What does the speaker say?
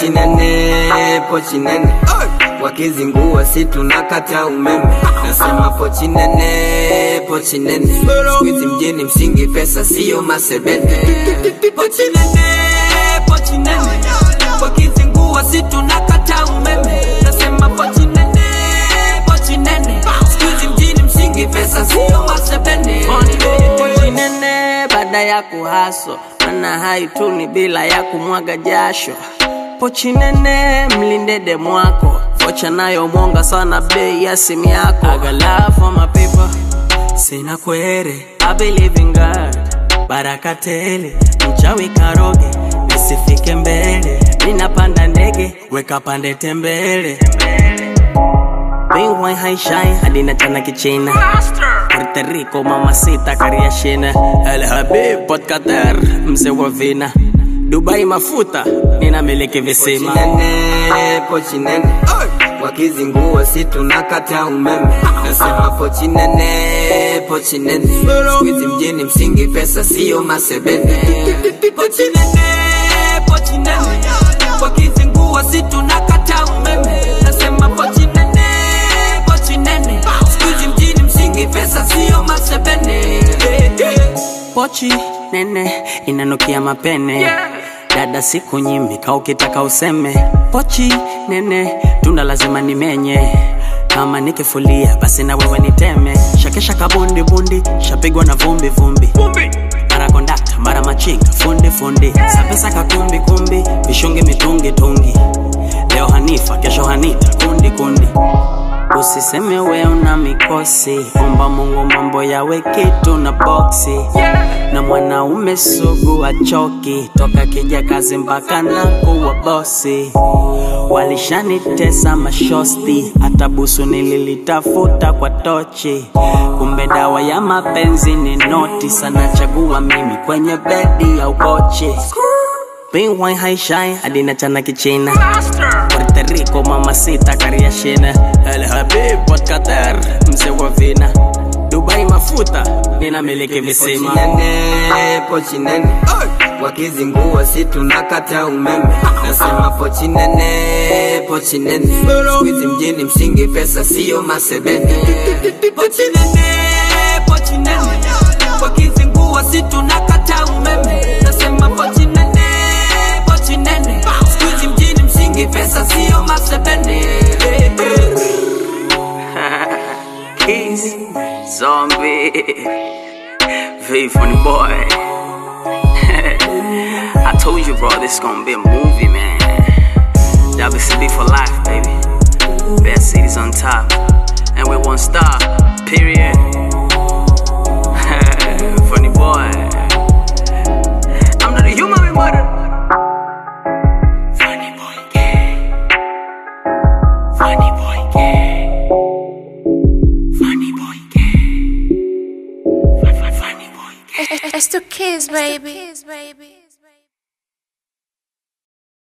pochi nene, pochi nene wakizingua si tunakata umeme. Nasema pochi nene, pochi nene, siku hizi mjini msingi pesa siyo masebete. Pochi nene, pochi nene, wakizingua si tunakata umeme. Nasema pochi nene, pochi nene, siku hizi mjini msingi pesa siyo masebete. Pochi nene baada ya kuhaso, mana haituni bila ya kumwaga jasho pochi nene mlinde demu wako vocha nayo mwonga sana bei ya simu yako I got love for my people sina kwere I believe in God baraka tele mchawi karoge nisifike mbele ninapanda ndege weka pande tembele Bingwai haishai hadi natana kichina Puerto Rico mamacita kariashina El Habib Port Qatar mzee wa vina Dubai mafuta ninamiliki visima pochi nene, pochi nene. wakizingua si tunakata umeme nasema pochi nene, pochi nene. siku hizi mjini msingi pesa siyo masebene pochi nene, pochi nene. wakizingua si tunakata umeme nasema pochi nene, pochi nene. siku hizi mjini msingi pesa siyo masebene pochi nene inanukia mapene dada siku nyimika ukitaka useme pochi nene tunda lazima nimenye kama nikifulia basi na wewe niteme shakesha kabundi bundi shapigwa na vumbi vumbi mara kondakta mara machinga fundi fundi sapesa kakumbi kumbi vishungi mitungi tungi leo hanifa kesho hanita kundi kundi Usiseme we una mikosi, omba Mungu mambo yawe kitu na boksi. Na mwanaume sugu achoki, toka kija kazi mpaka na kuwa bosi. Walishanitesa mashosti, hata busu nililitafuta kwa tochi. Kumbe dawa ya mapenzi ni noti, sana chagua mimi kwenye bedi ya ukochi. Bingwai haishai hadi nachana kichina Puerto Rico mamacita kariashina El Habib Port Qatar mzee wa vina Dubai mafuta ninamiliki visima pochi nene, pochi nene. wakizingua si tunakata umeme nasema pochi nene, pochi nene. siku hizi mjini msingi pesa siyo masebene pochi nene, pochi nene. wakizingua si tunakata umeme nasema pochi nene, pochi nene. siku hizi mjini msingi pesa siyo masebene Keys, zombie, V funny boy. I told you, bro, this gonna be a movie, man. WCB for life, baby. Best cities on top, and we one star. Period. funny boy. I'm not a human, we murder. Funny boy, gay. Funny boy, gay. Funny boy, gay. Funny boy, gay. It's to kiss, baby.